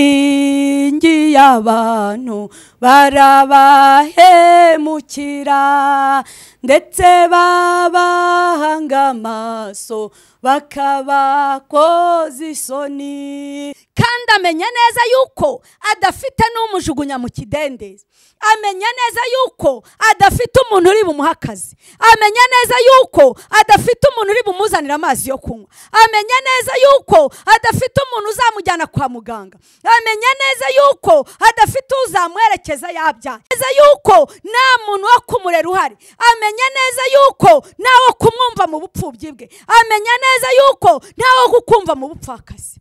abiringiye abantu barabahemukira ndetse babahanga amaso bakabakoza isoni kandi amenya neza yuko adafite n'umujugunya mu kidendezi amenya neza yuko adafite umuntu uri bumuhe akazi amenya neza yuko adafite umuntu uri bumuzanire amazi yo kunywa amenya neza yuko adafite umuntu uzamujyana kwa muganga amenya neza yuko adafite uzamwerekeza yabyaye neza yuko nta muntu wo kumurera uhari amenya neza yuko ntawo kumwumva mu bupfubyi bwe amenya neza yuko ntawo kukumva mu bupfakazi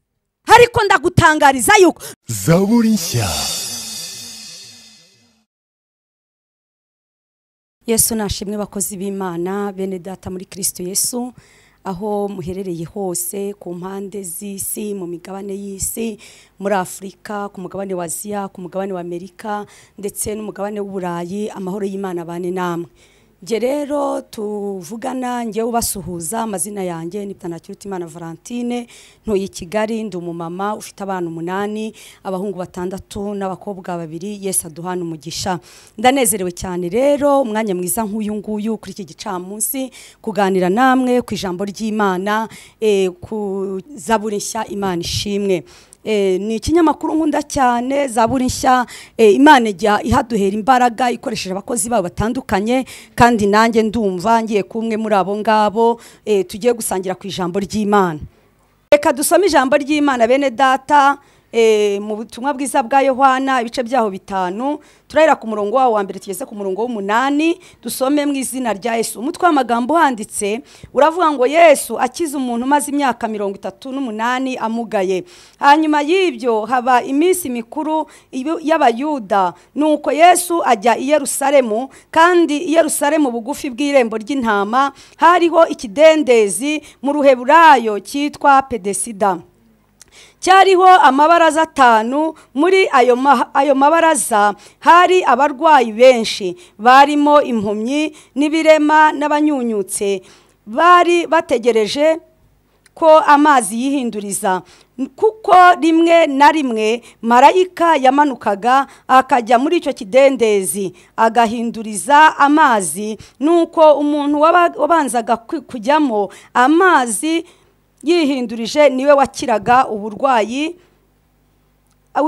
ariko ndagutangariza yuko zaburi nshya yesu nashimwe abakozi b'imana bene data muri kirisito yesu aho muherereye hose ku mpande z'isi mu migabane y'isi muri afurika ku mugabane wa aziya ku mugabane wa amerika ndetse n'umugabane w'uburayi amahoro y'imana bane namwe njye rero tuvugana njye ubasuhuza amazina yanjye ni Mutanakiruta Imana valentine ntuye i kigali ndi umumama ufite abana umunani abahungu batandatu n'abakobwa babiri yesi aduhana umugisha ndanezerewe cyane rero umwanya mwiza nk'uyu nguyu kuri iki gicamunsi kuganira namwe ku ijambo ry'imana eh, ku zaburi nshya imana ishimwe ni ikinyamakuru nkunda cyane zaburi nshya imana ijya ihaduhera imbaraga ikoresheje abakozi babo batandukanye kandi nanjye ndumva ngiye kumwe muri abo ngabo tugiye gusangira ku ijambo ry'imana reka dusome ijambo ry'imana bene data mu butumwa bwiza bwa yohana ibice byaho bitanu turahera ku murongo wawo wa mbere tugeze ku murongo w'umunani dusome mu izina rya yesu umutwe w'amagambo uhanditse uravuga ngo yesu akiza umuntu umaze imyaka mirongo itatu n'umunani amugaye hanyuma y'ibyo haba iminsi mikuru y'abayuda nuko yesu ajya i yerusalemu kandi i yerusalemu bugufi bw'irembo ry'intama hariho ikidendezi mu ruheburayo cyitwa pedesida cyariho amabaraza atanu muri ayo mabaraza hari abarwayi benshi barimo impumyi n'ibirema n'abanyunyutse bari bategereje ko amazi yihinduriza kuko rimwe na rimwe marayika yamanukaga akajya muri icyo kidendezi agahinduriza amazi nuko umuntu wabanzaga kujyamo amazi yihindurije niwe wakiraga uburwayi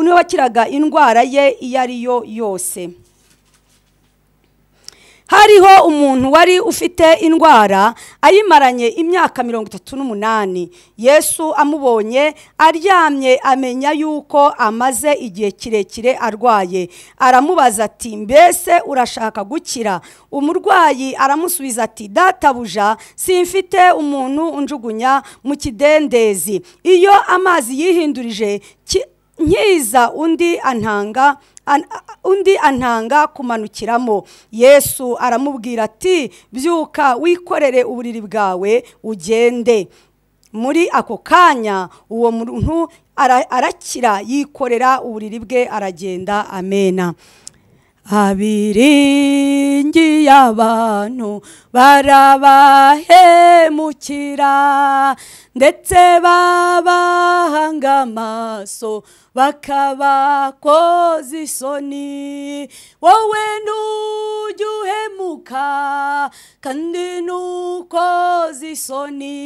niwe wakiraga indwara ye iyo ari yo yose hariho umuntu wari ufite indwara ayimaranye imyaka mirongo itatu n'umunani yesu amubonye aryamye amenya yuko amaze igihe kirekire arwaye aramubaza ati mbese urashaka gukira umurwayi aramusubiza ati databuja simfite umuntu unjugunya mu kidendezi iyo amazi yihindurije nkiza undi antanga undi antanga kumanukiramo yesu aramubwira ati byuka wikorere uburiri bwawe ugende muri ako kanya uwo muntu arakira yikorera uburiri bwe aragenda amena abiringiye abantu barabahemukira ndetse babahanga amaso bakabakoza isoni wowe ntujya uhemuka kandi ntukoza isoni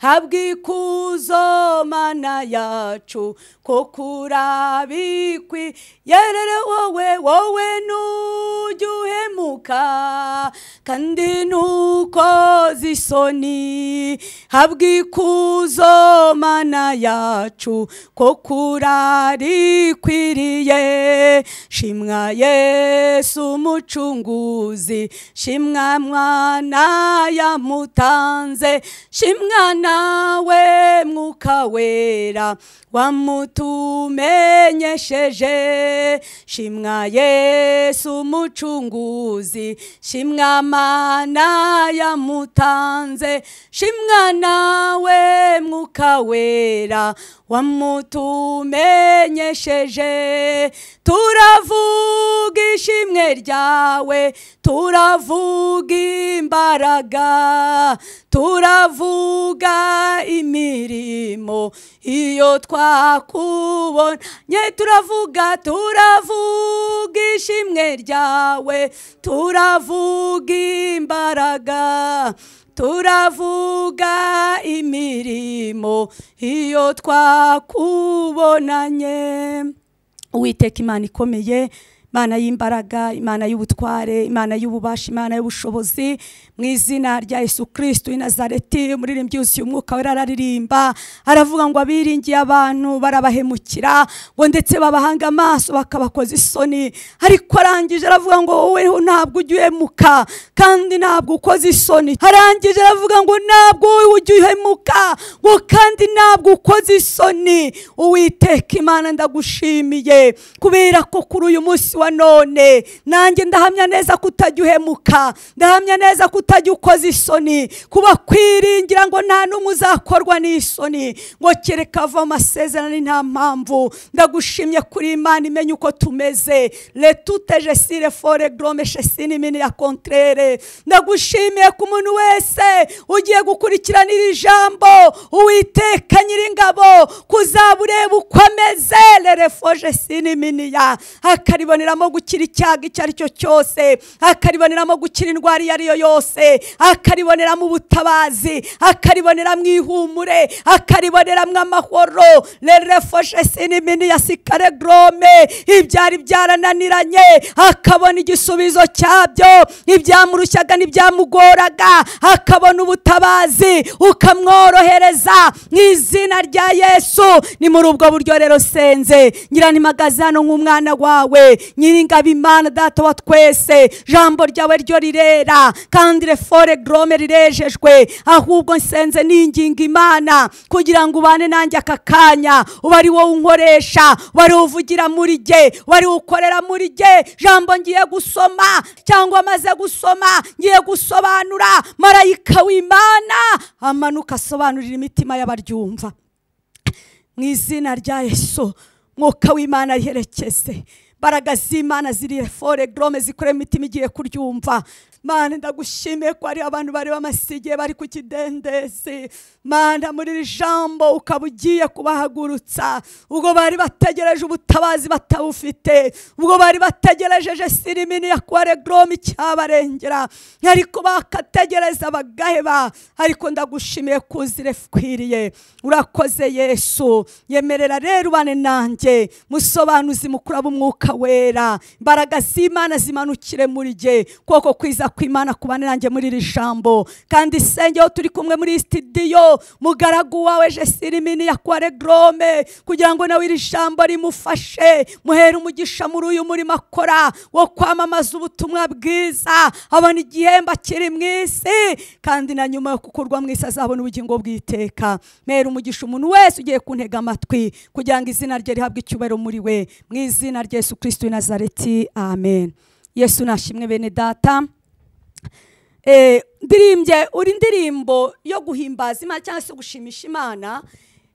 habwa ikuzo mana yacu ko kurabikwi yerere wowe wowe ntujya uhemuka kandi ntukoza isoni habwa ikuzo mana yacu ko kurabikwi rikwiriye shimwa yesu umucunguzi shimwa mwana yamutanze shimwa nawe mwuka wera wamutumenyesheje shimwa yesu umucunguzi shimwa mana yamutanze shimwa nawe mwuka wera wamutumenyesheje turavuga ishimwe ryawe turavuga imbaraga turavuga imirimo iyo twakubonye turavuga turavuga ishimwe ryawe turavuga imbaraga turavuga imirimo iyo twakubonanye uwiteka imana ikomeye imana y'imbaraga imana y'ubutware imana y'ububasha imana y'ubushobozi mu izina rya yesu kirisiti w'inazareti umuririmbyi yuzuye umwuka we araririmba aravuga ngo abiringiye abantu barabahemukira ngo ndetse babahanga amaso bakabakoza isoni ariko arangije aravuga ngo wowe ntabwo ujya uhemuka kandi ntabwo ukoze isoni arangije aravuga ngo ntabwo wowe ujya uhemuka ngo kandi ntabwo ukoze isoni uwiteka imana ndagushimiye kubera ko kuri uyu munsi wa none nanjye ndahamya neza ko utajya uhemuka ndahamya neza ko utajya ukoza isoni kuba kwiringira ngo nta n'umwe uzakorwa n'isoni ngo kereka ava amasezerano nta mpamvu ndagushimye kuri imana imenye uko tumeze retuteje sire fore gorome shesini mini ya kontrere ndagushimiye ku muntu wese ugiye gukurikirana iri jambo uwiteka nyir'ingabo kuzaba ureba uko ameze rerefoje sini mini ya akaribo akariboneramo gukira icyago icyo ari cyo cyose akariboneramo gukira indwara iyo ari yo yose akariboneramo ubutabazi akariboneramo ihumure akariboneramo amahoro rerefoshe sinimini ya sikare gorome ibyari byarananiranye akabona igisubizo cyabyo ibyamurushyaga n'ibyamugoraga akabona ubutabazi ukamworohereza mu izina rya yesu ni muri ubwo buryo rero senze nyiranimagaze hano nk'umwana wawe nyiringabo imana data wa twese jambo ryawe ryo rirera kandi refore gorome rirejejwe ahubwo nsenze n'ingingo imana kugira ngo ubane nanjye aka kanya uba ari wowe unkoresha uba ari uvugira muri jye uba ari ukorera muri jye jambo ngiye gusoma cyangwa amaze gusoma ngiye gusobanura marayika w'imana amanuka asobanurira imitima y'abaryumva mu izina rya yesu mwuka w'imana riherekeze imbaraga z'imana ziri fore gorome zikorera imitima igiye kuryumva mana ndagushimiye ko hari abantu bari bamasigiye bari ku kidendezi mana muri iri jambo ukaba ugiye kubahagurutsa ubwo bari bategereje ubutabazi batabufite ubwo bari bategerejeje sirimini ya kuware gorome icyabarengera ariko bakategereza bagaheba ariko ndagushimiye kuzire kwiriye urakoze yesu yemerera rero ubane nanjye musobanuzi mukura b'umwuka wera imbaraga z'imana zimanukire muri jye koko kwiza kw'imana kubane nanjye muri iri jambo kandi sengeho turi kumwe muri sitidiyo mugaragu wawe jesirimini yakware gorome kugira ngo nawe iri jambo rimufashe muhere umugisha muri uyu murimo akora wo kwamamaza ubutumwa bwiza abona igihembo akiri mu isi kandi na nyuma yo gukurwa mu isi azabona ubugingo bw'iteka mera umugisha umuntu wese ugiye kuntega amatwi kugira ngo izina rye rihabwe icyubahiro muri we mu izina rya yesu kirisiti w'i nazareti amen yesu nashimwe bene data ndirimbe uri indirimbo yo guhimbaza imana cyangwa se gushimisha imana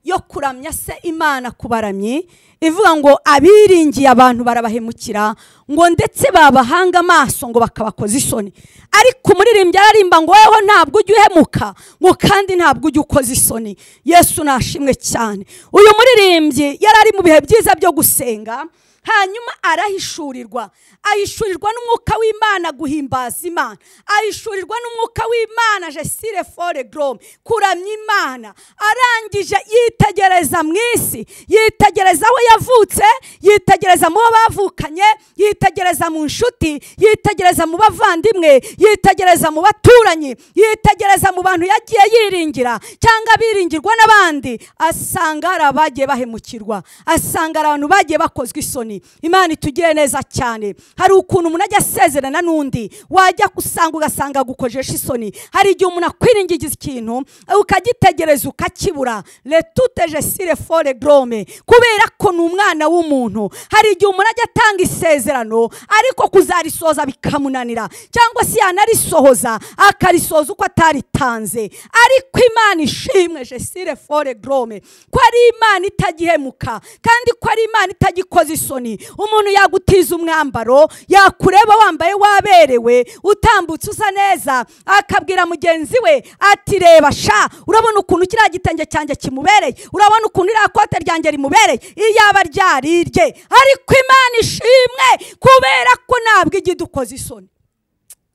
yo kuramya se imana ku baramyi ivuga ngo abiringiye abantu barabahemukira ngo ndetse babahanga amaso ngo bakabakoza isoni ariko umuririmbyi ararimba ngo weho ntabwo ujya uhemuka ngo kandi ntabwo ujya ukoza isoni yesu nashimwe cyane uyu muririmbyi yari ari mu bihe byiza byo gusenga hanyuma arahishurirwa ahishurirwa n'umwuka w'imana guhimbaza imana ahishurirwa n'umwuka w'imana jesire fore gorome kuramya imana arangije yitegereza mu isi yitegereza aho yavutse yitegereza mu bo bavukanye yitegereza mu nshuti yitegereza mu bavandimwe yitegereza mu baturanyi yitegereza mu bantu yagiye yiringira cyangwa abiringirwa n'abandi asanga hari abagiye bahemukirwa asanga hari abantu bagiye bakozwa isoni imana itugire neza cyane hari ukuntu umuntu ajya asezerana n'undi wajya usanga ugasanga agukojeje isoni hari igihe umuntu akwiringiza ikintu ukagitegereza ukakibura retuteje sire fore gorome kubera ko ni umwana w'umuntu hari igihe umuntu ajya atanga isezerano ariko kuzarisoza bikamunanira cyangwa se yanarisohoza akarisoza uko ataritanze ariko imana ishimwe jesire fore gorome ko ari imana itagihemuka kandi ko ari imana itagikoza isoni umuntu yagutiza umwambaro yakureba wambaye waberewe utambutse usa neza akabwira mugenzi we ati reba sha urabona ukuntu kiriya gitenge cyanjye kimubereye urabona ukuntu iriya kote ryanjye rimubereye iyaba ryarirye ariko imana ishimwe kubera ko ntabwo ijya idukoza isoni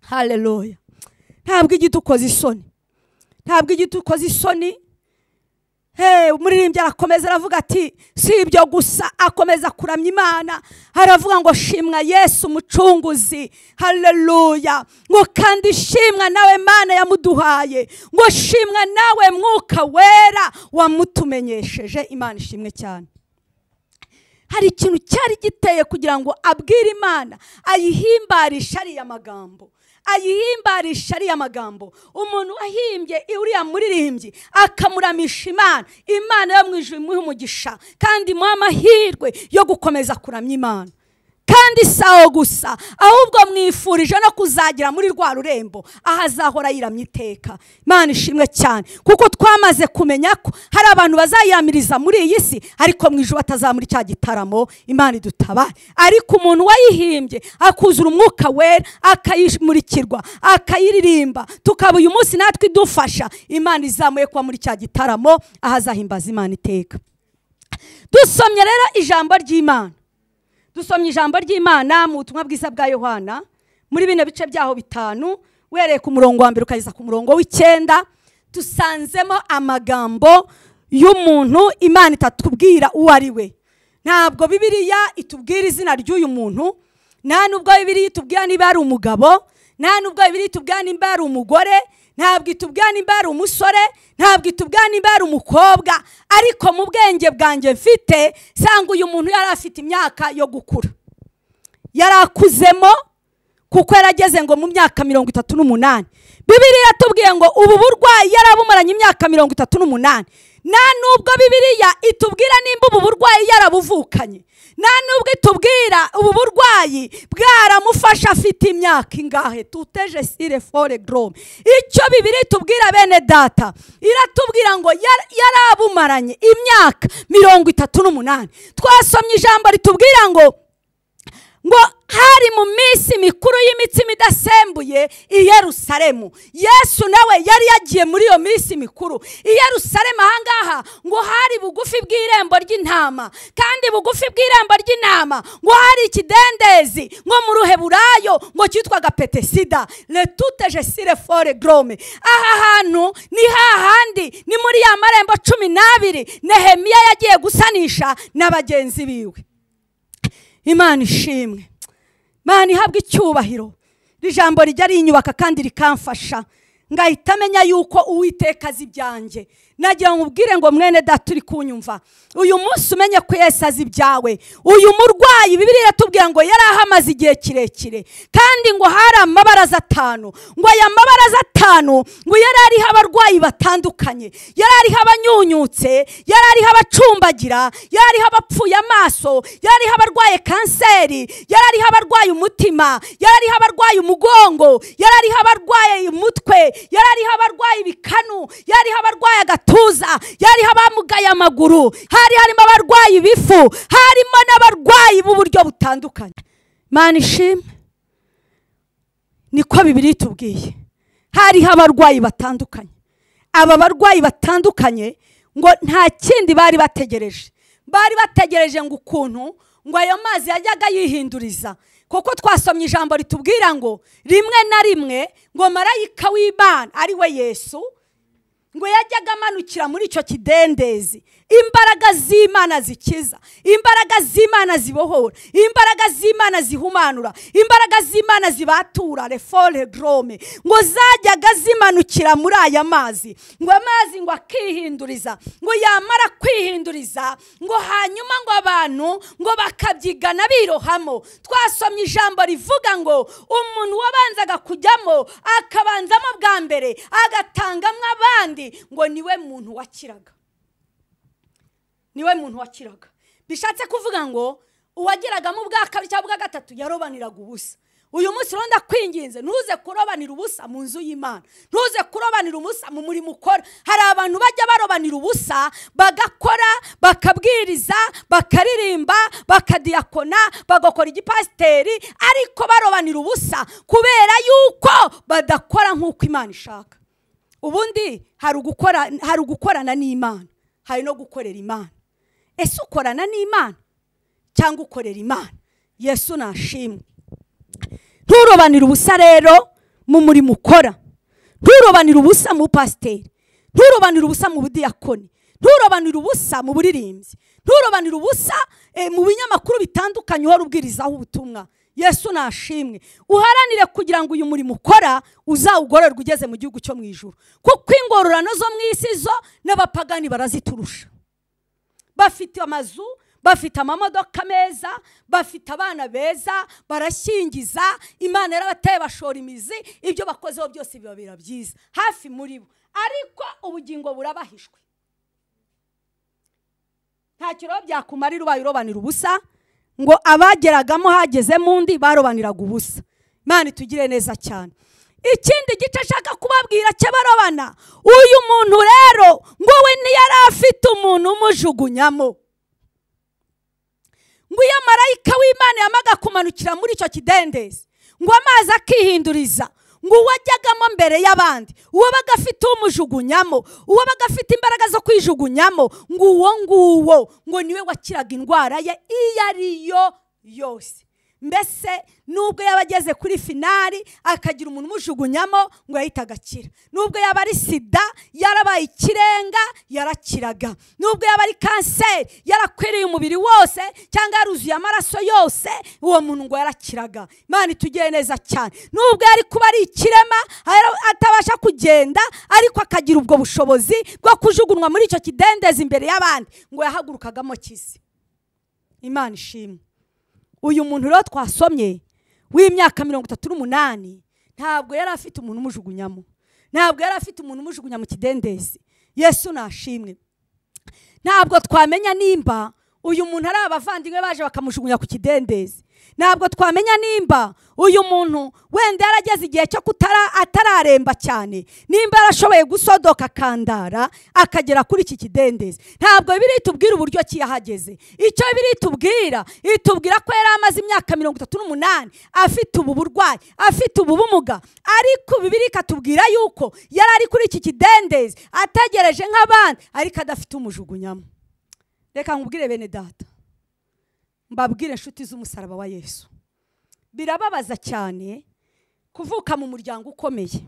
hareruya ntabwo ijya idukoza isoni ntabwo ijya idukoza isoni umuririmbyi arakomeza aravuga ati si ibyo gusa akomeza kuramya imana aravuga ngo shimwa yesu umucunguzi hareruya ngo kandi shimwa nawe mana yamuduhaye ngo shimwa nawe mwuka wera wamutumenyesheje imana ishimwe cyane hari ikintu cyari giteye kugira ngo abwire imana ayihimbarishe ariya magambo ayihimbarisha ariya magambo umuntu wahimbye uriya muririmbyi akamuramisha imana imana yo mu ijuru imuha umugisha kandi imuha amahirwe yo gukomeza kuramya imana kandi si aho gusa ahubwo mwifurije no kuzagira muri rwa rurembo aho azahora yiramya iteka imana ishimwe cyane kuko twamaze kumenya ko hari abantu bazayamiriza muri iyi si ariko mu ijoro batazamura cya gitaramo imana idutabare ariko umuntu wayihimbye akuzura umwuka wera akayimurikirwa akayiririmba tukaba uyu munsi natwe idufasha imana izamuye kuba muri cya gitaramo aho azahimbaza imana iteka dusomye rero ijambo ry'imana dusomye ijambo ry'imana mu butumwa bwiza bwa yohana muri bino bice byaho bitanu uhereye ku murongo wa mbere ukageza ku murongo w'icyenda dusanzemo amagambo y'umuntu imana itatubwira uwo ari we ntabwo bibiriya itubwira izina ry'uyu muntu nta nubwo bibiriya itubwira niba ari umugabo nta nubwo bibiriya itubwira niba ari umugore ntabwo itubwira nimba ari umusore ntabwo itubwira nimba ari umukobwa ariko mu bwenge bwanjye mfite sanga uyu muntu yari afite imyaka yo gukura yari akuzemo kuko yarageze ngo mu myaka mirongo itatu n'umunani bibiriya yatubwiye ngo ubu burwayi yarabumaranye imyaka mirongo itatu n'umunani nta nubwo bibiriya itubwira nimba ubu burwayi yarabuvukanye nta nubwo itubwira ubu burwayi bwaramufasha afite imyaka ingahe tuteje sire fore gorome icyo bibiri tubwira bene data iratubwira ngo yarabumaranye imyaka mirongo itatu n'umunani twasomye ijambo ritubwira ngo ngo hari mu minsi mikuru y'imitsima idasembuye i Yerusalemu yesu nawe yari yagiye muri iyo minsi mikuru i Yerusalemu ahangaha ngo hari bugufi bw'irembo ry'intama kandi bugufi bw'irembo ry'intama ngo hari ikidendezi nko mu ruheburayo ngo cyitwaga petesida retute sire fore gorome aha hantu ni hahandi ni muri ya marembo cumi n'abiri nehemiya yagiye gusanisha na bagenzi biwe imana ishimwe imana ihabwa icyubahiro iri jambo rijya rinyubaka kandi rikamfasha ngahita amenya yuko uwiteka azi ibyanjye nagira ngo ubwire ngo mwene data uri kunyumva uyu munsi umenye ko yesi azi ibyawe uyu murwayi bibiri yatubwira ngo yari ahamaze igihe kirekire kandi ngo hari amabaraza atanu ngo aya mabaraza atanu ngo yari ariho abarwayi batandukanye yari ariho abanyunyutse yari ariho abacumbagira yari ariho abapfuye amaso yari ariho abarwaye kanseri yari ariho abarwaye umutima yari ariho abarwaye umugongo yari ariho abarwaye umutwe yari ariho abarwaye ibikanu yari ariho abarwaye agatuza agatuza yariho abamugaye amaguru hari harimo abarwayi ibifu harimo n'abarwayi b'uburyo butandukanye mani ishimwe niko bibiri tubwiye hariho abarwayi batandukanye aba barwayi batandukanye ngo nta kindi bari bategereje bari bategereje ngo ukuntu ngo ayo mazi yajyaga yihinduriza kuko twasomye ijambo ritubwira ngo rimwe na rimwe ngo marayika w'imana ari we yesu ngo yajyaga amanukira muri icyo kidendezi imbaraga z'imana zikiza imbaraga z'imana zibohora imbaraga z'imana zihumanura imbaraga z'imana zibatura refore gorome ngo zajyaga zimanukira muri aya mazi ngo amazi ngo akihinduriza ngo yamara kwihinduriza ngo hanyuma ngo abantu ngo bakabyigana birohamo twasomye ijambo rivuga ngo umuntu wabanzaga kujyamo akabanzamo bwa mbere agatangamo abandi ngo niwe muntu wakiraga niwe muntu wakiraga bishatse kuvuga ngo uwageragamo ubwa kabiri cyangwa ubwa gatatu yarobaniraga ubusa uyu munsi rero ndakwinginze ntuze kurobanira ubusa mu nzu y'imana ntuze kurobanira ubusa mu murimo ukora hari abantu bajya barobanira ubusa bagakora bakabwiriza bakaririmba bakadiyakona bagakora igipasiteri ariko barobanira ubusa kubera yuko badakora nk'uko imana ishaka ubundi hari ugukora hari ugukorana n'imana hari no gukorera imana ese ukorana n'imana cyangwa ukorera imana yesu nashimwe nturobanire ubusa rero mu murimo ukora nturobanire ubusa mu pasiteri nturobanire ubusa mu budiyakoni nturobanire ubusa mu buririmbyi nturobanire ubusa mu binyamakuru bitandukanye uhora ubwirizaho ubutumwa yesu nashimwe uharanire kugira ngo uyu murimo ukora uzawugororwe ugeze mu gihugu cyo mu ijoro kuko ingororano zo mu isi zo n'abapagani baraziturusha bafite amazu bafite amamodoka meza bafite abana beza barashyingiza imana yarabateye bashora imizi ibyo bakozeho byose bibabera byiza hafi muri bo ariko ubugingo burabahishwe ntacyo rero byakumarira ubaye urobanira ubusa ngo abageragamo hagezemo undi barobaniraga ubusa imana itugire neza cyane ikindi gice ashaka kubabwira cy'abarobana uyu muntu rero ngo we ntiyari afite umuntu umujugunyamo ngo iyo marayika w'imana yamaga kumanukira muri icyo kidendezi ngo amazi akihinduriza ngo uwajyagamo mbere y'abandi uwabaga afite umujugunyamo uwabaga afite imbaraga zo kwijugunyamo ngo uwo nguwo ngo niwe wakiraga indwara ye iyo ari yo yose mbese nubwo yaba ageze kuri finari akagira umuntu umujugunyamo ngo yahita agakira nubwo yaba ari sida yarabaye ikirenga yarakiraga nubwo yaba ari kanseri yarakwiriye umubiri wose cyangwa yaruzuye amaraso yose uwo muntu ngo yarakiraga imana itugire neza cyane nubwo yari kuba ari ikirema atabasha kugenda ariko akagira ubwo bushobozi bwo kujugunywa muri icyo kidendezi imbere y'abandi ngo yahagurukagamo kizi imana ishimwe uyu muntu rero twasomye w'imyaka mirongo itatu n'umunani ntabwo yari afite umuntu umujugunyamo ntabwo yari afite umuntu umujugunya mu kidendezi yesu nashimwe ntabwo twamenya nimba uyu muntu ari abavandimwe baje bakamujugunya ku kidendezi ntabwo twamenya nimba uyu muntu wenda yarageze igihe cyo kutara atararemba cyane nimba yarashoboye gusodoka akandara akagera kuri iki kidendezi ntabwo bibiri tubwira uburyo ki yahageze icyo bibiri tubwira itubwira ko yari amaze imyaka mirongo itatu n'umunani afite ubu burwayi afite ubu bumuga ariko bibiri ikatubwira yuko yari ari kuri iki kidendezi ategereje nk'abandi ariko adafite umujugunyamo reka nkubwire bene data mbabwire inshuti z'umusaraba wa yesu birababaza cyane kuvuka mu muryango ukomeye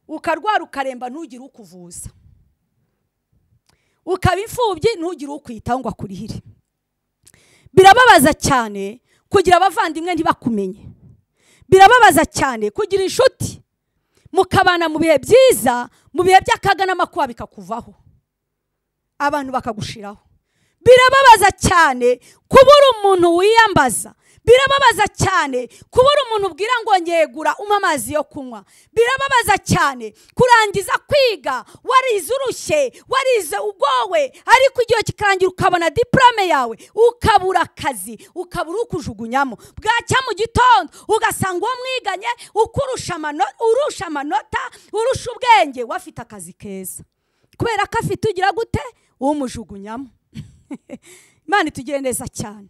ukarwara ukaremba ntugire ukuvuza ukaba imfubyi ntugire ukwita ngo akurihire birababaza cyane kugira abavandimwe ntibakumenye birababaza cyane kugira inshuti mukabana mu bihe byiza mu bihe by'akaga n'amakuba bikakuvaho abantu bakagushiraho birababaza cyane kubura umuntu wiyambaza birababaza cyane kubura umuntu ubwira ngo ngegura umpe amazi yo kunywa birababaza cyane kurangiza kwiga warize urushye warize ugowe ariko igihe kikarangira ukabona diporome yawe ukabura akazi ukabura ukujugunyamo bwacya mu gitondo ugasanga uwo mwiganye urusha amanota urusha ubwenge we afite akazi keza kubera ko afite ugira gute umujugunyamo imana itugire neza cyane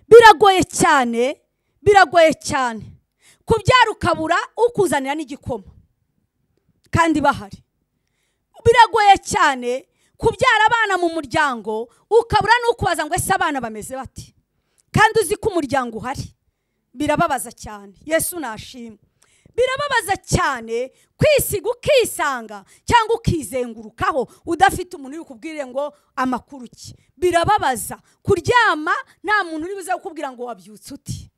biragoye cyane biragoye cyane kubyara ukabura ukuzanira n'igikoma kandi bahari biragoye cyane kubyara abana mu muryango ukabura n'ukubaza ngo ese abana bameze bati kandi uzi ko umuryango uhari birababaza cyane yesu nashimwe birababaza cyane kwisiga ukisanga cyangwa ukizengurukaho udafite umuntu uri kubwire ngo amakuru ki birababaza kuryama nta muntu uri buze kukubwira ngo wabyutse uti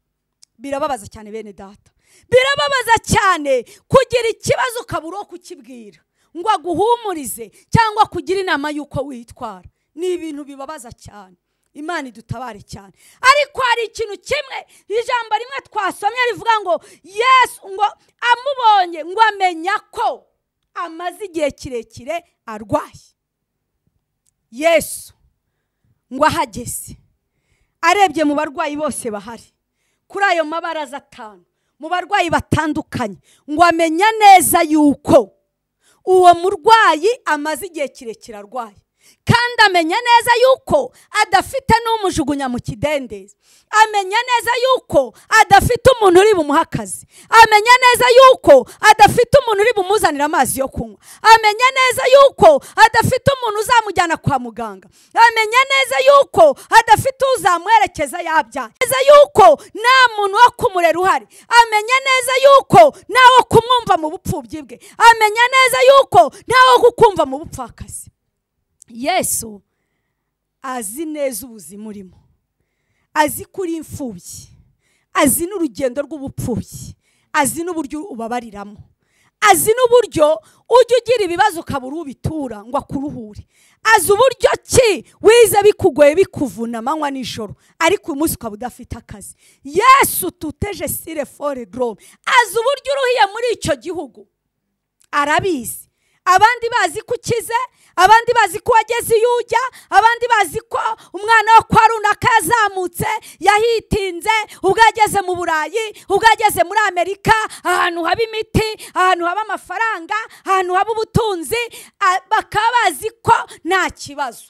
birababaza cyane bene data birababaza cyane kugira ikibazo ukabura uwo kukibwira ngo aguhumurize cyangwa kugira inama y'uko witwara ni ibintu bibabaza cyane imana idutabare cyane ariko hari ikintu kimwe ijambo rimwe twasomye rivuga ngo yesu ngo amubonye ngo amenya ko amaze igihe kirekire arwaye yesu ngo ahageze arebye mu barwayi bose bahari kuri ayo mabaraza atanu mu barwayi batandukanye ngo amenya neza yuko uwo murwayi amaze igihe kirekire arwaye kandi amenya neza yuko adafite n'umujugunya mu kidendezi amenya neza yuko adafite umuntu uri bumuhe akazi amenya neza yuko adafite umuntu uri bumuzanire amazi yo kunywa amenya neza yuko adafite umuntu uzamujyana kwa muganga amenya neza yuko adafite uzamwerekeza yabyaye neza yuko nta muntu wo kumurera uhari amenya neza yuko ntawo kumwumva mu bupfubyi bwe amenya neza yuko ntawo kukumva mu bupfakazi yesu azi neza ubuzima urimo azi ko uri imfubyi azi n'urugendo rw'ubupfubyi azi n'uburyo ubabariramo azi n'uburyo ujya ugira ibibazo ukabura ubitura ngo akuruhure azi uburyo ki wize bikugoye bikuvuna amanywa nijoro ariko uyu munsi ukaba udafite akazi yesu tuteje sire fore gorome azi uburyo uruhiye muri icyo gihugu arabizi abandi bazi ko ukize abandi bazi ko wageze iyo ujya abandi bazi ko umwana wo kwa runaka yazamutse yahitinze ubwo yageze mu burayi ubwo yageze muri amerika ahantu haba imiti ahantu haba amafaranga ahantu haba ubutunzi bakaba bazi ko nta kibazo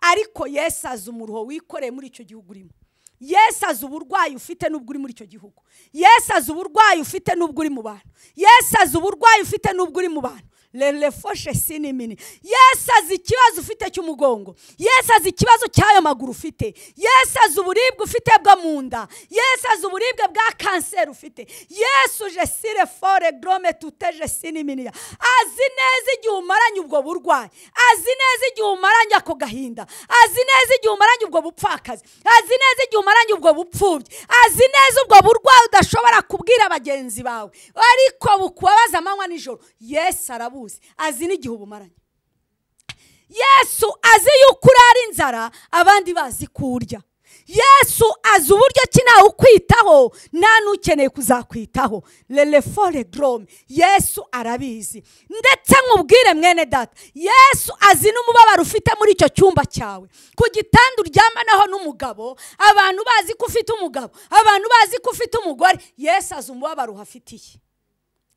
ariko yesu azi umuruho wikoreye muri icyo gihugu urimo yesu azi uburwayi ufite n'ubwo uri muri icyo gihugu yesu azi uburwayi ufite n'ubwo uri mu bantu yesu azi uburwayi ufite n'ubwo uri mu bantu rerefoshe sinimini yesu azi ikibazo ufite cy'umugongo yesu azi ikibazo cy'ayo maguru ufite yesu azi uburibwe ufite bwo mu nda yesu azi uburibwe bwa kanseri ufite yesu jesire fore gorome tute jesinimini azi neza igihe umaranye ubwo burwayi azi neza igihe umaranye ako gahinda azi neza igihe umaranye ubwo bupfakazi azi neza igihe umaranye ubwo bupfubyi azi neza ubwo burwayi udashobora kubwira bagenzi bawe ariko bukubabaza amanywa nijoro yesu arabuze azi n'igihe ubumaranye yesu azi yuko urara inzara abandi bazi ko urya yesu azi uburyo ki ntawe ukwitaho nta n'ukeneye kuzakwitaho rerefore dorome yesu arabizi ndetse nkubwire mwene data yesu azi n'umubabaro ufite muri icyo cyumba cyawe ku gitanda uryamanaho n'umugabo abantu bazi ko ufite umugabo abantu bazi ko ufite umugore yesu azi umubabaro uhafitiye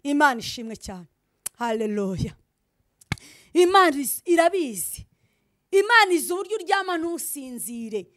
imana ishimwe cyane hareruya imana irabizi imana izi uburyo uryama ntusinzire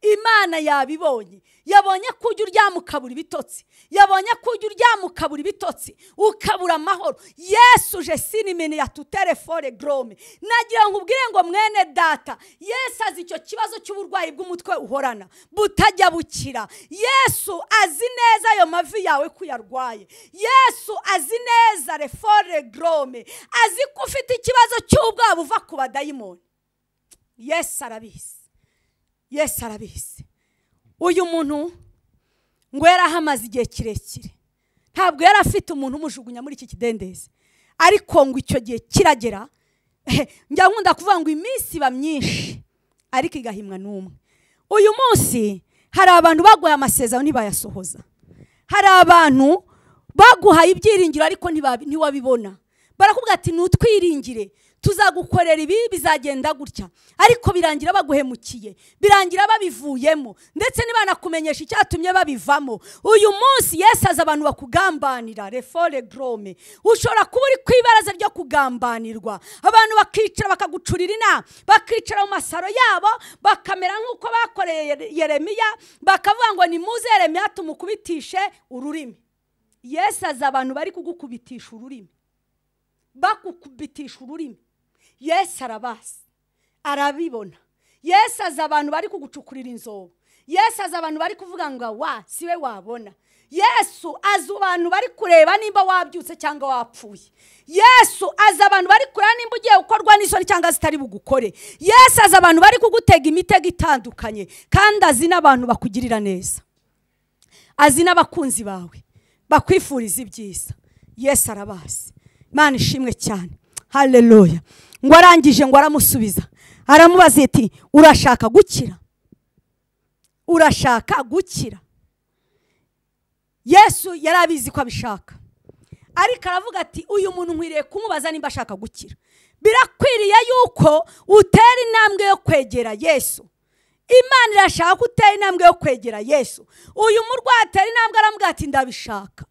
imana yabibonye yabonye ko ujya uryama ukabura ibitotsi yabonye ko ujya uryama ukabura ibitotsi ukabura amahoro yesu uje sinimini ya tuterefone gorome nagira ngo ubwire ngo mwene data yesu azi icyo kibazo cy'uburwayi bw'umutwe uhorana butajya bukira yesu azi neza ayo mavi yawe ko uyarwaye yesu azi neza refore gorome azi ko ufite ikibazo cy'ubwoba buva ku badayimoni yesu arabizi yesu arabizi uyu muntu ngo yari ahamaze igihe kirekire ntabwo yari afite umuntu umujugunya muri iki kidendezi ariko ngo icyo gihe kiragera njya nkunda kuvuga ngo iminsi iba myinshi ariko igahimwa n'umwe uyu munsi hari abantu baguhaye amasezerano ntibayasohoza hari abantu baguhaye ibyiringiro ariko ntiwabibona barakubwira ati ntutwiringire tuzagukorera ibi bizagenda gutya ariko birangira baguhemukiye birangira babivuyemo ndetse ntibanakumenyesha icyatumye babivamo uyu munsi yesu azi abantu bakugambanira refore gorome ushobora kuba uri ku ibaraza ryo kugambanirwa abantu bakicara bakagucurira inama bakicara mu masaro yabo bakamera nk'uko bakoreye yeremiya bakavuga ngo ni muze yeremiya tumukubitishe ururimi yesu azi abantu bari kugukubitisha ururimi bakukubitisha ururimi yesu arabazi arabibona yesu azi abantu bari kugucukurira inzobo yesu azi abantu bari kuvuga ngo wa si we wabona yesu azi abantu bari kureba nimba wabyutse cyangwa wapfuye yesu azi abantu bari kureba nimba ugiye gukorwa n'isoni cyangwa zitari bugukore yesu azi abantu bari kugutega imitego itandukanye kandi azi n'abantu bakugirira neza azi n'abakunzi bawe bakwifuriza ibyiza yesu arabazi imana ishimwe cyane hareruya ngo arangije ngo aramusubiza aramubaza ati urashaka gukira urashaka gukira yesu yari abizi ko abishaka ariko aravuga ati uyu muntu nkwiriye kumubaza nimba ashaka gukira birakwiriye yuko utera intambwe yo kwegera yesu imana irashaka ko utera intambwe yo kwegera yesu uyu murwayi atera intambwe arambwira ati ndabishaka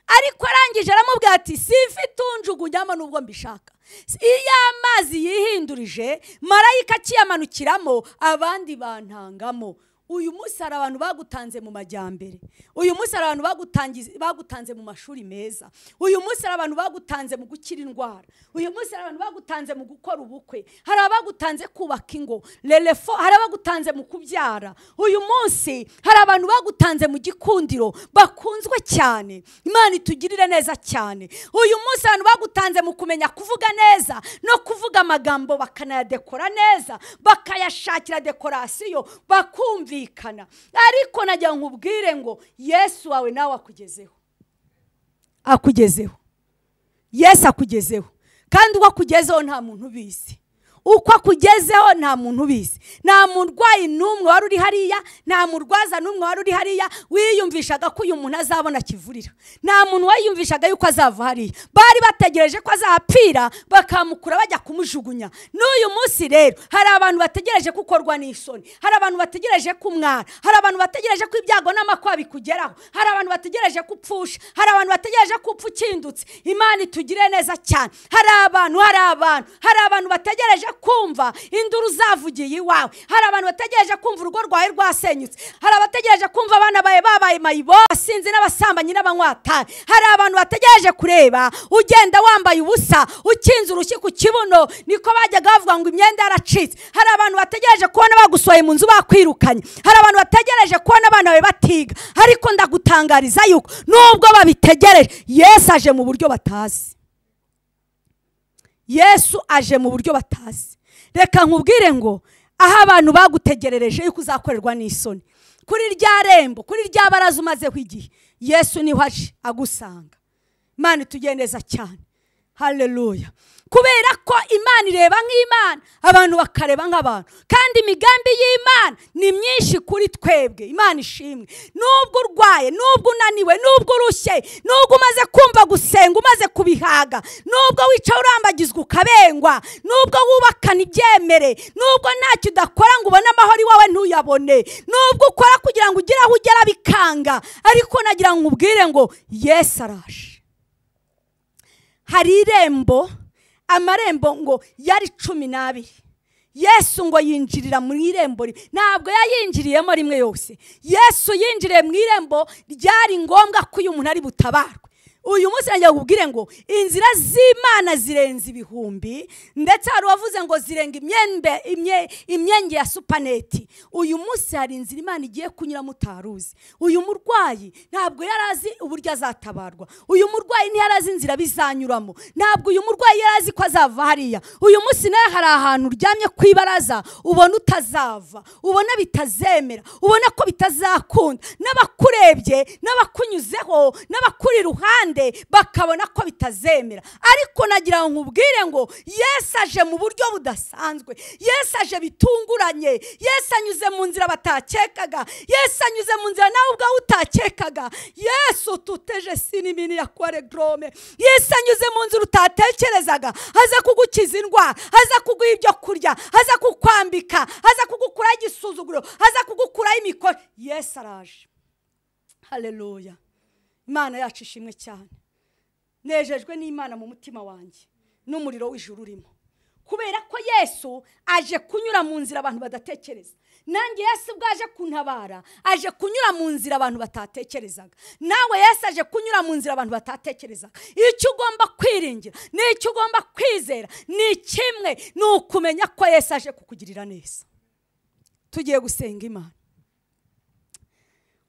ariko arangije aramubwira ati simfite unjugunyamo nubwo mbishaka iyo amazi yihindurije marayika akiyamanukiramo abandi bantangamo uyu munsi hari abantu bagutanze mu majyambere uyu munsi hari abantu bagutanze mu mashuri meza uyu munsi hari abantu bagutanze mu gukira indwara uyu munsi hari abantu bagutanze mu gukora ubukwe hari abagutanze kubaka ingo rerefo hari abagutanze mu kubyara uyu munsi hari abantu bagutanze mu gikundiro bakunzwe cyane imana itugirire neza cyane uyu munsi abantu bagutanze mu kumenya kuvuga neza no kuvuga amagambo bakanayadekora neza bakayashakira dekorasiyo bakumvi ariko najya nkubwire ngo yesu wawe nawe akugezeho akugezeho yesu akugezeho kandi uko akugezeho nta muntu ubizi uko akugezeho nta muntu ubizi nta murwayi n'umwe wari uri hariya nta murwaza n'umwe wari uri hariya wiyumvishaga ko uyu muntu azabona akivurira nta muntu wayiyumvishaga yuko azava hariya bari bategereje ko azapfira bakamukura bajya kumujugunya n'uyu munsi rero hari abantu bategereje ko ukorwa n'isoni hari abantu bategereje ko umwara hari abantu bategereje ko ibyago n'amakwa bikugeraho hari abantu bategereje ko upfusha hari abantu bategereje ko upfa ukindutse imana itugire neza cyane hari abantu hari abantu hari abantu bategereje kumva induru zavugiye iwawe hari abantu bategereje kumva urugo rwawe rwasenyutse hari abategereje kumva abana bawe babaye mayibo abasinzi n'abasambanyi n'abanywatari hari abantu bategereje kureba ugenda wambaye ubusa ukinze urushyi ku kibuno niko bajyaga bavuga ngo imyenda yaracitse hari abantu bategereje kubona bagusohoye mu nzu bakwirukanye hari abantu bategereje kubona abana bawe batiga ariko ndagutangariza yuko nubwo babitegereje yesu aje mu buryo batazi yesu aje mu buryo batazi reka nkubwire ngo aho abantu bagutegerereje yuko uzakorerwa n'isoni kuri rya rembo kuri rya baraza umazeho igihe yesu niho aje agusanga imana itugiye neza cyane hareruya kubera ko imana ireba nk'imana abantu bakareba nk'abantu kandi imigambi y'imana ni myinshi kuri twebwe imana ishimwe nubwo urwaye nubwo unaniwe nubwo urushye nubwo umaze kumva gusenga umaze kubihaga nubwo wicaye urambagizwa ukabengwa nubwo wubakana ibyemere nubwo ntacyo udakora ngo ubone amahoro iwawe ntuyabone nubwo ukora kugira ngo ugere aho ugera bikanga ariko nagira ngo ubwire ngo yesi araje hari irembo amarembo ngo yari cumi n'abiri yesu ngo yinjirira mu irembo ntabwo yayinjiriyemo rimwe yose yesu yinjiriye mu irembo ryari ngombwa ko uyu muntu ari butabarwe uyu munsi nagira kubwire ngo inzira z'imana zirenze ibihumbi ndetse hari uwavuze ngo zirenga imyenge ya supaneti uyu munsi hari inzira imana igiye kunyuramo utaruzi uyu murwayi ntabwo yari azi uburyo azatabarwa uyu murwayi ntiyari azi inzira bizanyuramo ntabwo uyu murwayi yari azi ko azava hariya uyu munsi nawe hari ahantu uryamye ku ibaraza ubona utazava ubona bitazemera ubona ko bitazakunda n'abakurebye n'abakunyuzeho n'abakuri iruhande bakabona ko bitazemera ariko nagira ngo nkubwire ngo yesi aje mu buryo budasanzwe yesi aje bitunguranye yesi anyuze mu nzira batakekaga yesi anyuze mu nzira nawe ubwawe utakekaga yesu tuteje sinimini ya kore dorome yesi anyuze mu nzira utatekerezaga aza kugukiza indwara aza kuguha ibyo kurya aza kukwambika aza kugukuraho igisuzuguro aza kugukuraho imikoro yesi araje hareruya imana yacu ishimwe cyane nejejwe n'imana mu mutima wanjye n'umuriro w'ijuru urimo kubera ko yesu aje kunyura mu nzira abantu badatekereza nanjye yesu ubwo aje kuntabara aje kunyura mu nzira abantu batatekerezaga nawe yesu aje kunyura mu nzira abantu batatekerezaga icyo ugomba kwiringira n'icyo ugomba kwizera ni kimwe ni ukumenya ko yesu aje kukugirira neza tugiye gusenga imana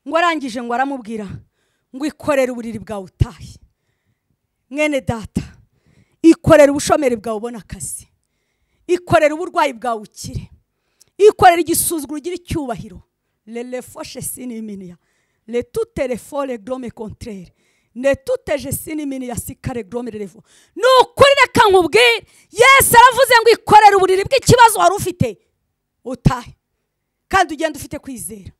ngo arangije ngo aramubwira ngo ikorere uburiri bwawe utahe mwene data ikorere ubushomeri bwawe ubona akazi ikorere uburwayi bwawe ukire ikorere igisuzuguro ugira icyubahiro rerefoshe siniminiya retuterefore dorome kontere netuteje siniminiya sikare dorome rerevo ni ukuri reka nkubwire yesi aravuze ngo ikorere uburiri bw'ikibazo wari ufite utahe kandi ugenda ufite kwizera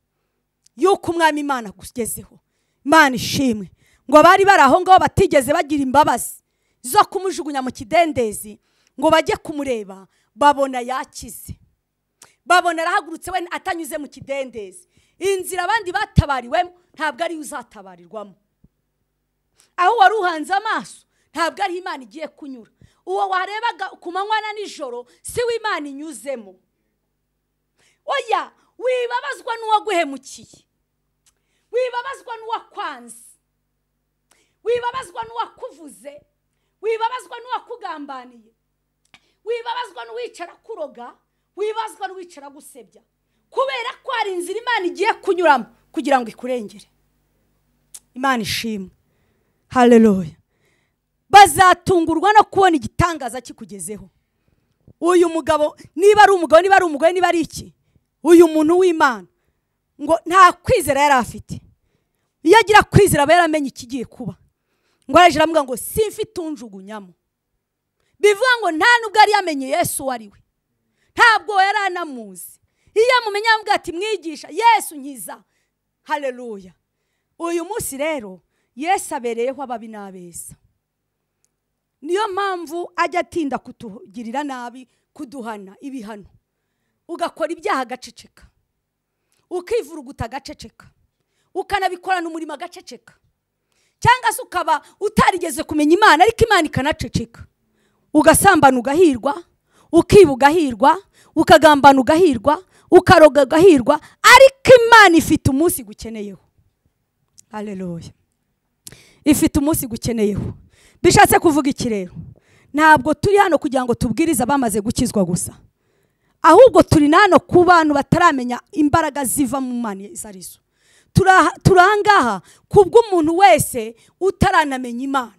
yuko umwami imana agugezeho imana ishimwe ngo abari bari aho ngaho batigeze bagira imbabazi zo kumujugunya mu kidendezi ngo bajye kumureba babona yakize babona arahagurutse we atanyuze mu kidendezi inzira abandi batabariwemo ntabwo ariyo uzatabarirwamo aho wari uhanze amaso ntabwo ariho imana igiye kunyura uwo warebaga ku manywa na nijoro si we imana inyuzemo oya wibabazwa n'uwaguhemukiye wibabazwa n'uwakwanze wibabazwa n'uwakuvuze wibabazwa n'uwakugambaniye wibabazwa n'uwicara kuroga wibazwa n'uwicara gusebya kubera ko hari inzira imana igiye kunyuramo kugira ngo ikurengere imana ishimwe hareruye bazatungurwa no kubona igitangaza kikugezeho uyu mugabo niba ari umugabo niba ari umugore niba ari iki uyu muntu w'imana ngo nta kwizera yari afite iyo agira kwizera aba yaramenye ikigiye kuba ngo arajya aravuga ngo simfite unjugunyamo bivuga ngo nta nubwo yari yamenye yesu uwo ari we ntabwo yari anamuzi iyo amumenye avuga ati mwigisha yesu nkiza hareruya uyu munsi rero yesu abereyeho ababi n'abeza niyo mpamvu ajya atinda kutugirira nabi kuduhana ibihano ugakora ibyaha agaceceka ukivuruguta agaceceka ukanabikorana umurimo agaceceka cyangwa se ukaba utarigeze kumenya imana ariko imana ikanaceceka ugasambana ugahirwa ukiba ugahirwa ukagambana ugahirwa ukaroga ugahirwa ariko imana ifite umunsi gukeneyeho hareruye ifite umunsi gukeneyeho bishatse kuvuga iki rero ntabwo turi hano kugira ngo tubwirize abamaze gukizwa gusa ahubwo turi hano ku bantu bataramenya imbaraga ziva mu mana izo arizo turangaha ku bw'umuntu wese utaranamenya imana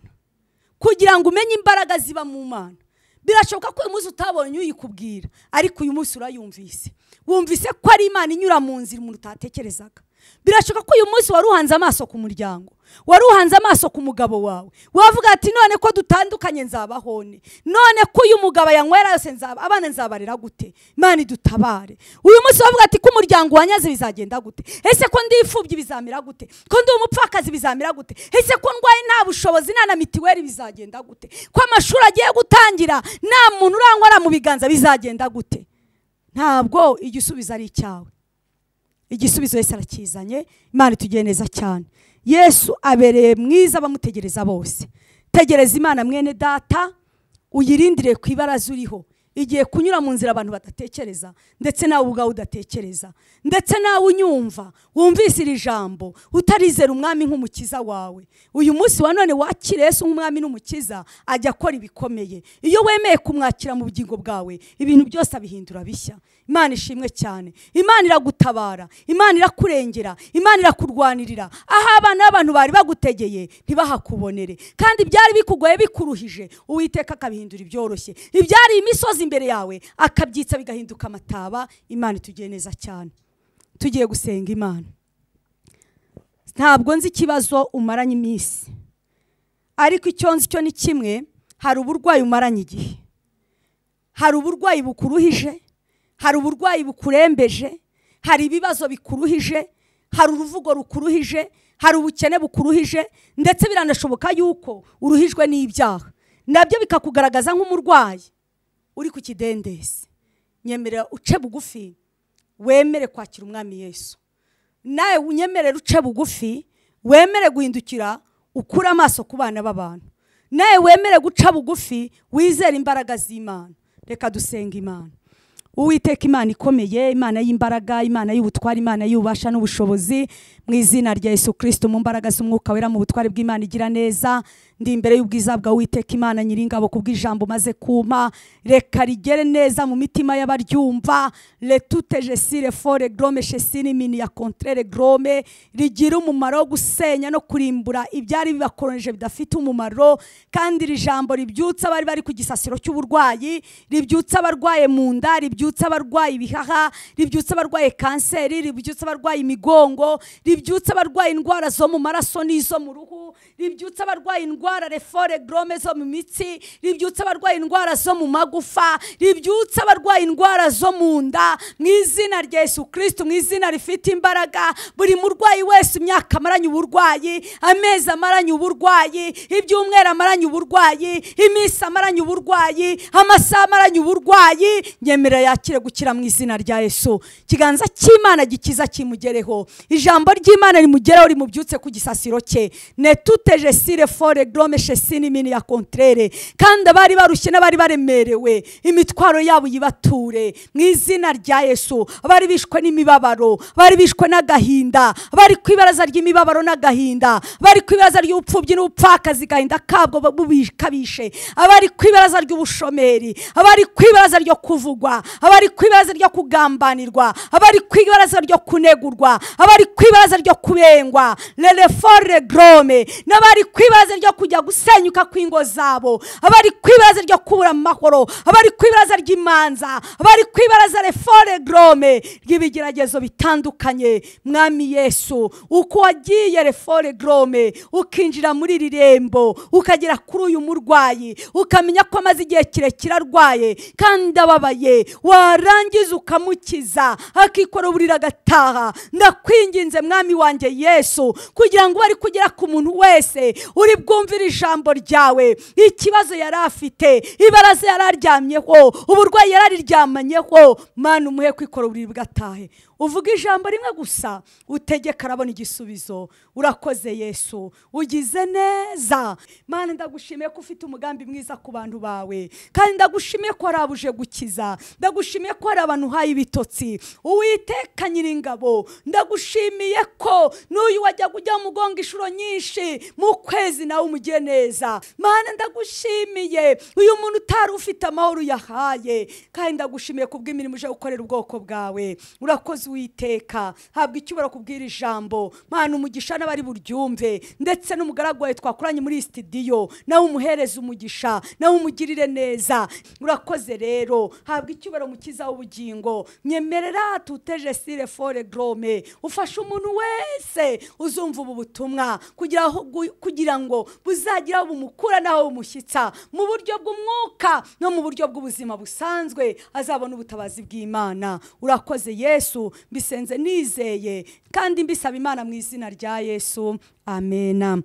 kugira ngo umenye imbaraga ziba mu mana birashoboka ko uyu munsi utabonye uyikubwira ariko uyu munsi urayumvise wumvise ko ari imana inyura mu nzira umuntu utatekerezaga birashoboka ko uyu munsi wari uhanze amaso ku muryango wari uhanze amaso ku mugabo wawe wavuga ati none ko dutandukanye nzabahone none ko uyu mugabo yanywera yose nzaba abana nzabarera gute imana idutabare uyu munsi wavuga ati ko umuryango wanyaze bizagenda gute ese ko ndi imfubyi bizamera gute ko ndi umupfakazi bizamera gute ese ko ndwaye nta bushobozi nta na mitiweli bizagenda gute ko amashuri agiye gutangira nta muntu uranywera mu biganza bizagenda gute ntabwo igisubizo ari icyawe igisubizo wese arakizanye imana itugiye neza cyane yesu abereye mwiza abamutegereza bose tegereza imana mwene data uyirindire ku ibaraza uriho igiye kunyura mu nzira abantu badatekereza ndetse nawe ubwawe udatekereza ndetse nawe unyumva wumvise iri jambo utarizera umwami nk'umukiza wawe uyu munsi wa none wakira Yesu nk'umwami n'umukiza ajya akora ibikomeye iyo wemeye kumwakira mu bugingo bwawe ibintu byose abihindura bishya imana ishimwe cyane imana iragutabara imana irakurengera imana irakurwanirira aho abana b'abantu bari bagutegeye ntibahakubonere kandi byari bikugoye bikuruhije uwiteka akabihindura ibyoroshye ibyari imisozi imbere yawe akabyitsa bigahinduka amataba imana itugiye neza cyane tugiye gusenga imana ntabwo nzi ikibazo umaranye iminsi ariko icyo nzi cyo ni kimwe hari uburwayi umaranye igihe hari uburwayi bukuruhije hari uburwayi bukurembeje hari ibibazo bikuruhije hari uruvugo rukuruhije hari ubukene bukuruhije ndetse biranashoboka yuko uruhijwe n'ibyaha nabyo bikakugaragaza nk'umurwayi uri ku kidendezi nyemerera uce bugufi wemere kwakira umwami yesu nawe unyemerera uce bugufi wemere guhindukira ukure amaso ku bana b'abantu nawe wemere guca bugufi wizere imbaraga z'imana reka dusenga imana uwiteka imana ikomeye imana y'imbaraga imana y'ubutwari imana y'ububasha n'ubushobozi mu izina rya yesu kirisiti mu mbaraga z'umwuka wera mu butwari bw'imana igira neza ndi imbere y'ubwiza bwa uwiteka imana nyiringabo ku bw'ijambo maze kuma reka rigere neza mu mitima y'abaryumva retute jesire fore gorome shesine mini ya kontrere gorome rigira umumaro wo gusenya no kurimbura ibyari bibakoronje bidafite umumaro kandi iri jambo ribyutsa abari bari ku gisasiro cy'uburwayi ribyutsa abarwaye mu nda ribyutsa ribyutsa abarwaye ibihaha ribyutsa abarwaye kanseri ribyutsa abarwaye imigongo ribyutsa abarwaye indwara zo mu maraso n'izo mu ruhu ribyutsa abarwaye indwara indwara refore gorome zo mu mitsi ribyutsa abarwaye indwara zo mu magufa ribyutsa abarwaye indwara zo mu nda mu izina rya Yesu kirisiti mu izina rifite imbaraga buri murwayi wese imyaka amaranye uburwayi amezi amaranye uburwayi ibyumweru amaranye uburwayi iminsi amaranye uburwayi amasaha amaranye uburwayi nyemera yakire gukira mu izina rya Yesu ikiganza cy'imana gikiza kimugereho ijambo ry'imana rimugereho rimubyutse ku gisasiro cye netuteje sire fore gorome shesini mini ya kontrere kandi abari barushye n'abari baremerewe imitwaro yabo yibature mu izina rya Yesu abari bishwe n'imibabaro abari bishwe n'agahinda abari ku ibaraza ry'imibabaro n'agahinda abari ku ibaraza ry'ubupfubyi n'ubupfakazi gahinda kabwo bubikabishe abari ku ibaraza ry'ubushomeri abari ku ibaraza ryo kuvugwa abari ku ibaraza ryo kugambanirwa abari ku ibaraza ryo kunegurwa abari ku ibaraza ryo kubengwa rerefore gorome n'abari ku ibaraza ryo kujya gusenyuka kw'ingo zabo abari ku ibaraza ryo kubura amahoro abari ku ibaraza ry'imanza abari ku ibaraza refore gorome ry'ibigeragezo bitandukanye mwami yesu uko wagiye refore gorome ukinjira muri iri rembo ukagera kuri uyu murwayi ukamenya ko amaze igihe kirekire arwaye kandi ababaye warangiza ukamukiza akikora uburira agataha ndakwinginze mwami wanjye yesu kugira ngo bari kugera ku muntu wese uri bwumvire ijambo ryawe ikibazo yari afite ibaraza yari aryamyeho uburwayi yari ariryamanyeho mwana umuhe kwikora uburiri bwatahe uvuga ijambo rimwe gusa utegeka arabona igisubizo urakoze yesu ugize neza mwana ndagushimiye ko ufite umugambi mwiza ku bantu bawe kandi ndagushimiye ko arabuje gukiza ndagushimiye ko hari abantu uhaye ibitotsi uwiteka nyiringabo ndagushimiye ko n'uyu wajyaga ujya mugonga inshuro nyinshi mu kwezi nawe umugiye neza mwana ndagushimiye uyu muntu utari ufite amahoro uyahaye kandi ndagushimiye ku bw'imirimo uje gukorera ubwoko bwawe urakoze uwiteka habwa icyubahiro kubwira ijambo mpana umugisha n'abari buryumve ndetse n'umugaragu wawe twakoranye muri iyi sitidiyo nawe umuhereze umugisha nawe umugirire neza urakoze rero habwa icyubahiro mukiza w'ubugingo nyemerera tuteje sire fore gorome ufashe umuntu wese uzumva ubu butumwa kugira aho gu- kugira ngo buzagira aho bumukura n'aho bumushyitsa mu buryo bw'umwuka no mu buryo bw'ubuzima busanzwe azabona ubutabazi bw'imana urakoze yesu mbisenze nizeye kandi mbisaba imana mu izina rya yesu amena